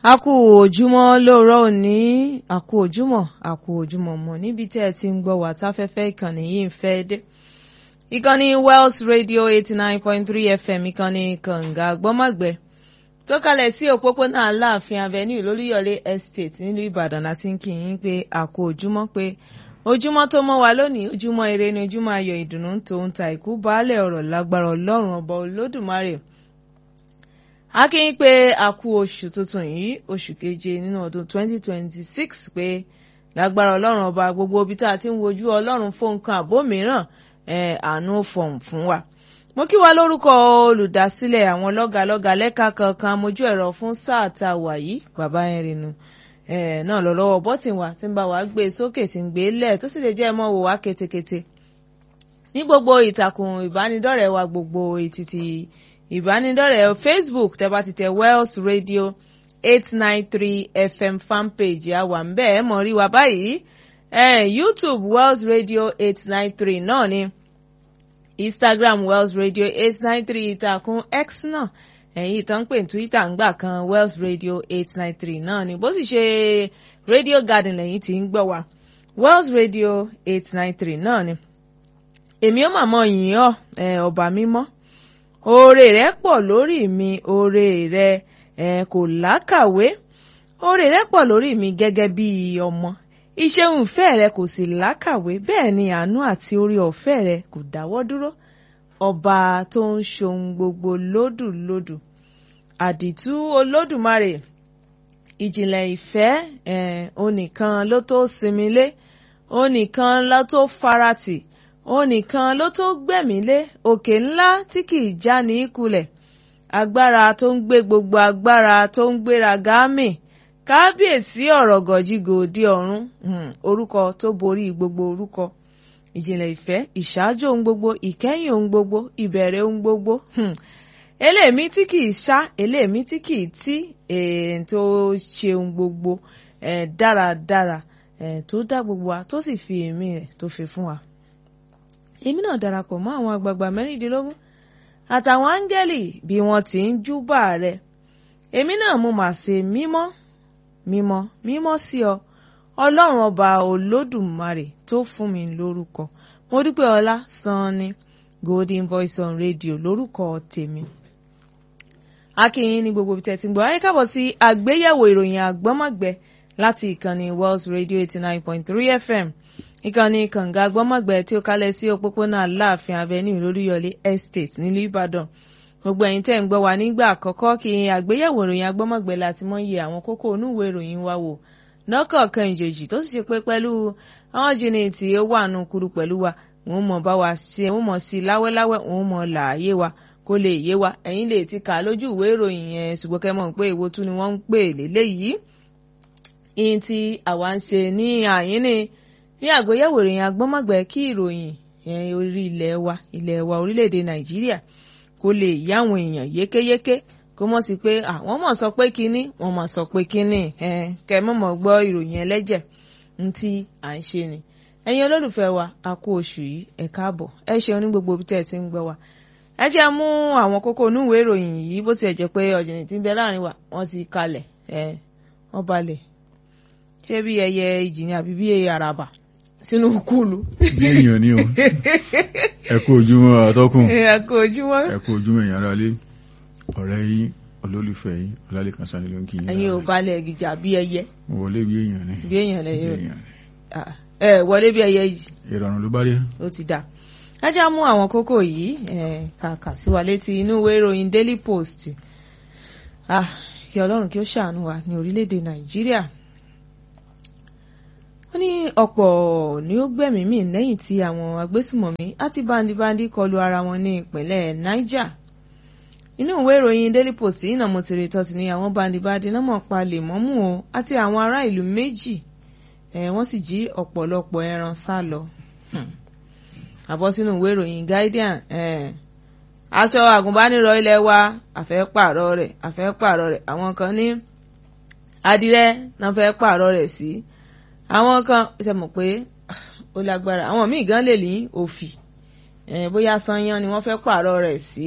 a kú òjúmọ́ lóòrọ̀ òní a kú òjúmọ́ a kú òjúmọ́ mọ́ níbi tẹ́ ẹ ti ń gbọ́ wá táfẹ́fẹ́ ìkànnì yìí ń fẹ́ dé. ìkànnì Wells Radio eighty nine point three FM ìkànnì kànga gbọ́mọ̀gbẹ́ tó kalẹ̀ sí òpópónà Aláàfin Avenue lólúyọ̀lé Estate nílùú Ìbàdàn láti ń kí yín pé a kú òjúmọ́ pé ojúmọ́ tó mọ́ wa lónìí ojúmọ́ ire ni ojúmọ́ ayọ̀ ìdùnnú tòun ta ìkú baálẹ̀ ọ̀rọ̀ lágbára Ọlọ́run ọba Olódùmarè a kí yín pé a kú oṣù tuntun yìí oṣù keje nínú ọdún 2026 pé lágbára ọlọ́run ọba gbogbo ibi tá a ti ń wojú ọlọ́run fún nǹkan àbó mìíràn àánú fọ̀hún fún wa. mo kí wa lórúkọ olùdásílẹ̀ àwọn lọ́gàlọ́gà lẹ́ka kankan mojú ẹ̀rọ fún sáà tá a wà yìí bàbá ẹ̀rìnnù náà lọ lọ́wọ́ bọ́tìn wa tí ń bá wa gbé sókè tí ń gbé lẹ̀ tó sì lè jẹ́ mọ́ wò wá ketekete. ní gbogbo ìtàkùn ìbánidọ́rẹ̀ẹ́ wa gbogbo ètìtì ìbánidọ́rẹ̀ẹ́ facebook tẹ́ bá ti tẹ Wells Radio eight nine three FM fanpage àwa ń bẹ́ẹ̀ mọ̀ rí wa báyìí eh, YouTube Wells Radio eight nine three náà ni Instagram Wells Radio eight nine three ìtàkùn X náà ẹ̀yìn ìtàn pè ní Twitter ń gbà kan Wells Radio eight nine three náà ni bó sì ṣe Radio Garden lẹ́yìn tí ń gbọ́ wa Wells Radio eight nine three náà ni èmi ó màmá yìn ọ́ ọba mímọ́ oore rẹ pọ̀ lórí mi oore rẹ ẹ kò lákàwé oore rẹ pọ̀ lórí mi gẹ́gẹ́ bí ọmọ ìṣeun ìfẹ́ rẹ kò sì lákàwé bẹ́ẹ̀ ni àánú àti orí ọ̀fẹ́ rẹ kò dáwọ́ dúró ọba tó ń ṣohun gbogbo lódùlódù àdìtú olódùmarè ìjìnlẹ̀ ìfẹ́ ẹ̀ onìkan ló tó sinmi lé onìkan ló tó faratì òun nìkan ló tó gbẹ̀mí lé òkè ńlá tí kìí já ní kulẹ̀ agbára tó ń gbé gbogbo agbára tó ń gbéra gáàmì kábíyèsí ọ̀rọ̀ gọ̀jígò òde ọ̀run orúkọ tó borí gbogbo orúkọ ìjìnlẹ̀ ìfẹ́ ìṣáájú ohun gbogbo ìkẹ́yìn ohun gbogbo ìbẹ̀rẹ̀ ohun gbogbo eléèmí tí kìí ṣá eléèmí tí kìí tí tó ṣe ohun gbogbo dáradára tó dá gbogbo wa tó sì fi ẹ̀mí rẹ̀ tó fi fún wa èmi náà darapọ̀ mọ́ àwọn àgbààgbà mẹ́rìndínlógún àtàwọn áńgẹ́lì bí wọ́n ti ń júbà rẹ̀ èmi náà mo mà ṣe mímọ́ mímọ́ mímọ́ sí ọ ọlọ́run ọba olódùmarè tó fún mi lórúkọ mo dúpẹ́ ọlá sanni golden voice on radio lórúkọ tèmi akínyìn ní gbogbo ibi tẹ́tí ń gbọ́ ayé kábọ̀ sí àgbéyẹ̀wò ìròyìn àgbọ́mọ̀gbẹ́ láti ìkànnì Wells Radio eighty nine point three FM ìkànnì kànga gbọ́mọ̀gbẹ́ tí ó kálẹ̀ sí òpópónà aláàfin avenue lóríyọlé estate nílùú ìbàdàn gbogbo ẹ̀yin tẹ́ ń gbọ́ wa nígbà àkọ́kọ́ kí àgbéyẹ̀wò ìròyìn agbọ́mọ̀gbẹ́ láti mọ iye àwọn kókó onúwèé ìròyìn wa wò lọ́kọ̀ọ̀kan ìjèjì tó sì ṣe pé pẹ̀lú àwọn jìnnì tí ó wà nù kúrú pẹ̀lú wa wọ́n mọ̀ bá wa ṣe wọ́n mọ̀ sí láwẹ́láwẹ́ wọ́n mọ̀ làáyé wa kó lè yé wa ẹ̀yin lè ti kà lójú ìwé ìròyìn yẹn ṣùgbọ́n kẹ́ mọ̀ pé èwo tún ni wọ́n ń pè léléyìí ìyìn tí àwa ń ṣe ní àyín ni ní àgbéyẹ̀wò ìròyìn agbọ́mọ̀gbẹ́ kí ìròyìn orí ilẹ̀ wa ilẹ̀ wa orílẹ̀-èdè nàìjíríà kó lè yá àwọn èèyàn yékéyéké kó mọ̀ sí pé àwọn mọ̀ sọ pé kínní wọ́n mọ̀ sọ pé kínní kẹ́ mọ̀ mọ̀ gbọ́ ìròyìn ẹlẹ́jẹ̀ ń tí à ń ṣe ni ẹ̀yin olólùfẹ́ wa a kú oṣù yìí ẹ káàbọ̀ ẹ ṣeun ní gbogbo ibi tẹ́ ẹ ti ń gbọ́ wa ẹ jẹ́ mú àwọn kókó onúwèé ìròyìn yìí bó tiẹ̀ jẹ́ pé ọ̀jìnì tí ń bẹ láàrin wa wọ́n ti kalẹ̀ wọ́n balẹ̀ ṣé bí ẹyẹ ìjì ni àbí bí ẹyẹ àràbà sínú kúlù. bí èèyàn ni o ẹ kú ojúmọ́ àtọkùn ẹ kú ojúmọ́. ẹ kú ojúmọ́ èèyàn aráalé ọ̀rẹ́ yín olólùfẹ́ yín ọlálẹ́kan sani ló ń kí yín. ẹ̀yin ò balẹ̀ gíjà bí ẹyẹ. mo wọlé bí èèyàn ni. bí èèyàn lẹ yóò ẹ wọlé bí ẹyẹ yìí. ìrọ̀rùn ló bá dé. ó ti dà ẹ já mú àwọn kókó yìí kàkà sí wa létí inú ìwé ìròyìn Daily Post kí Ọlọ́run kí ó ṣàánú wa ní orílẹ̀-èdè Nàìjíríà wọ́n ní ọ̀pọ̀ ni ó gbẹ̀mí mì lẹ́yìn tí àwọn agbésùmọ̀mí àti bandibandi kọlu ara wọn ní ìpínlẹ̀ Niger inú ìwé ìròyìn Daily Post yìí náà mo ti rí tọ́sí ní àwọn bandibandi náà mọ̀ pa lèmọ́mù o àti àwọn ará ìlú méjì wọ́n sì jí ọ̀pọ̀lọpọ̀ ẹran sá lọ àbọ̀ sínú ìwé ìròyìn Guardian aṣọ àgùnbánirọ̀ ilé wa àfẹ́ pààrọ̀ rẹ̀ àfẹ́ pààrọ̀ rẹ̀ àwọn kan ní adìrẹ náà fẹ́ pààrọ̀ rẹ̀ sí. Si àwọn kan ṣe mọ̀ pé ó lágbára àwọn míì gan lè ní òfì bóyá sanyan ni wọ́n fẹ́ pààrọ̀ rẹ̀ sí